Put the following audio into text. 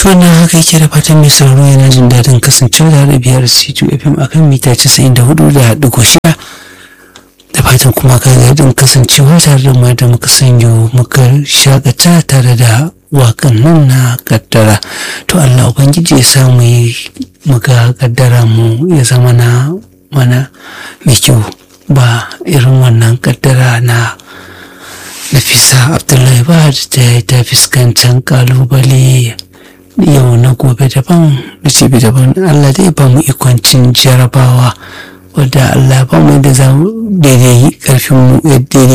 to na haka yake da fatan mai sauraro yana jin daɗin kasancewa da biyar C2 FM akan mita 94 da ɗigo shida da fatan kuma ka daɗin kasancewa tare da mu da muka sanyo muka shakata tare da waƙan nan na kaddara to Allah ubangiji ya samu yi muka kaddara mu ya zama na mana mai kyau ba irin wannan kaddara na Nafisa Abdullahi ba ta ta fuskantar kalubale yau na gobe daban da ce daban Allah dai ba mu ikoncin jarabawa wadda Allah ba mu da za mu daidai karfin mu daidai